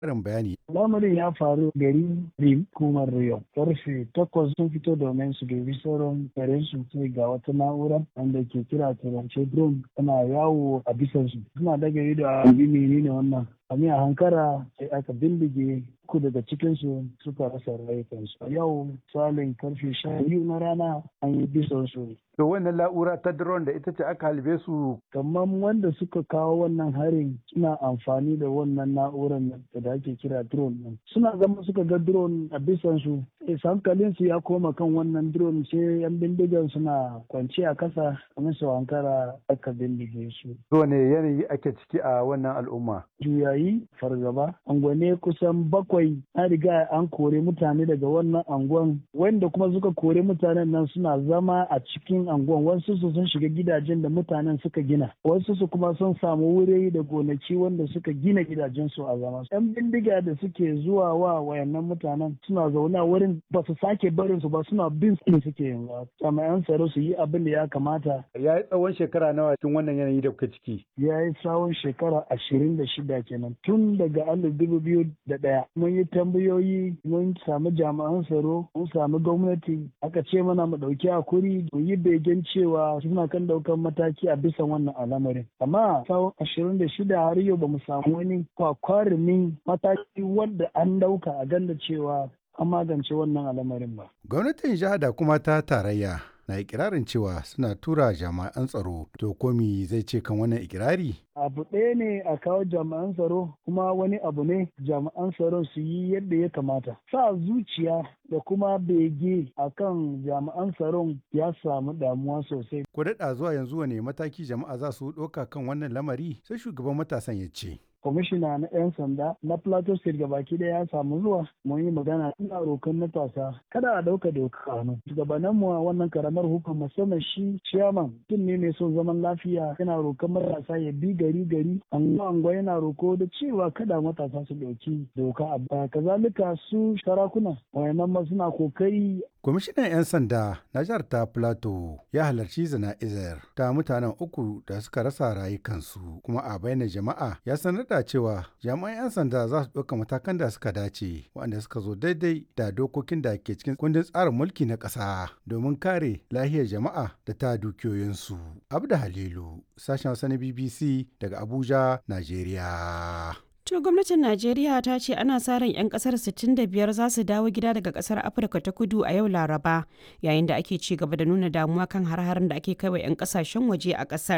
Karin bayani. Lamarin ya faru gari Rim kumar Rio. Karfe takwas sun fito domin su dubi sauran karen su sai ga wata na'ura wanda ke kira turance drone tana yawo a bisan su. Suna daga ido a bi menene wannan. Ami a hankara sai aka bindige uku daga cikinsu suka rasa rayukansu. A yau salin karfe sha biyu na rana an yi bisan su. To wannan la'ura ta drone da ita ce aka halbe su. Kamar wanda suka kawo wannan harin suna amfani da wannan na'urar da ake kira drone ɗin. Suna zama suka ga drone a bisan su. hankalin su ya koma kan wannan drone sai yan bindigan suna kwance a kasa kamar su hankara aka bindige su. ne yanayi ake ciki a wannan al'umma? Juyayi fargaba. Angwane kusan bakwai an riga an kore mutane daga wannan angon wanda kuma suka kore mutanen nan suna zama a cikin angon wasu su sun shiga gidajen da mutanen suka gina wasu su kuma sun samu wuri da gonaki wanda suka gina gidajen su a zama. Yan bindiga da suke zuwa wa wayannan mutanen suna zaune a wurin ba su sake barin su ba suna bin su suke yanzu. Jami'an tsaro su yi abin da ya kamata. Ya yi tsawon shekara nawa cikin wannan yanayi da kuka ciki? Ya yi tsawon shekara ashirin da shida kenan tun daga alif dubu biyu da ɗaya. Mun yi tambayoyi mun samu jami'an tsaro mun samu gwamnati aka ce mana mu ɗauki hakuri mu yi begen cewa suna kan ɗaukan mataki a bisa wannan al'amarin. Amma tsawon ashirin da shida har yau ba mu samu wani kwakwarumin mataki wanda an ɗauka a ganda cewa an magance wannan al'amarin ba. Gwamnatin jiha da kuma ta tarayya na ikirarin cewa suna tura jami'an tsaro to komi zai ce kan wannan ikirari? Abu ɗaya ne a kawo jami'an tsaro kuma wani abu ne jami'an tsaron su yi yadda ya kamata. Sa zuciya da kuma bege a kan jami'an tsaron ya samu damuwa sosai. Ko daɗa zuwa yanzu wane mataki jama'a za su ɗauka kan wannan lamari sai shugaban matasan ya ce. kwamishina na 'yan sanda na plateau state gabaki daya ya samu zuwa mun yi magana ina rokan matasa kada a dauka doka hannu shugabannin mu a wannan karamar hukumar musamman shi chairman tun ne mai son zaman lafiya yana rokan matasa ya bi gari gari anguwa anguwa yana roko da cewa kada matasa su dauki doka a baya kazalika su sarakuna wayannan ma suna kokari Kwamishinan 'yan sanda na jihar ta Plateau ya halarci zana'izar ta mutanen uku da suka rasa rayukansu kuma a bayyana jama'a ya sanar da cewa jami'an 'yan sanda za su ɗauka matakan da suka dace waɗanda suka zo daidai da dokokin da ke cikin kundin tsarin mulki na ƙasa domin kare lahiyar jama'a da ta dukiyoyinsu. Abda Halilu, sashen Hausa na BBC daga Abuja, Najeriya. To gwamnatin Najeriya ta ce ana sa ran 'yan kasar 65 za su dawo gida daga kasar Afirka ta kudu a yau Laraba yayin da ake ci gaba da nuna damuwa kan har-harin da ake kai wa 'yan kasashen waje a kasar.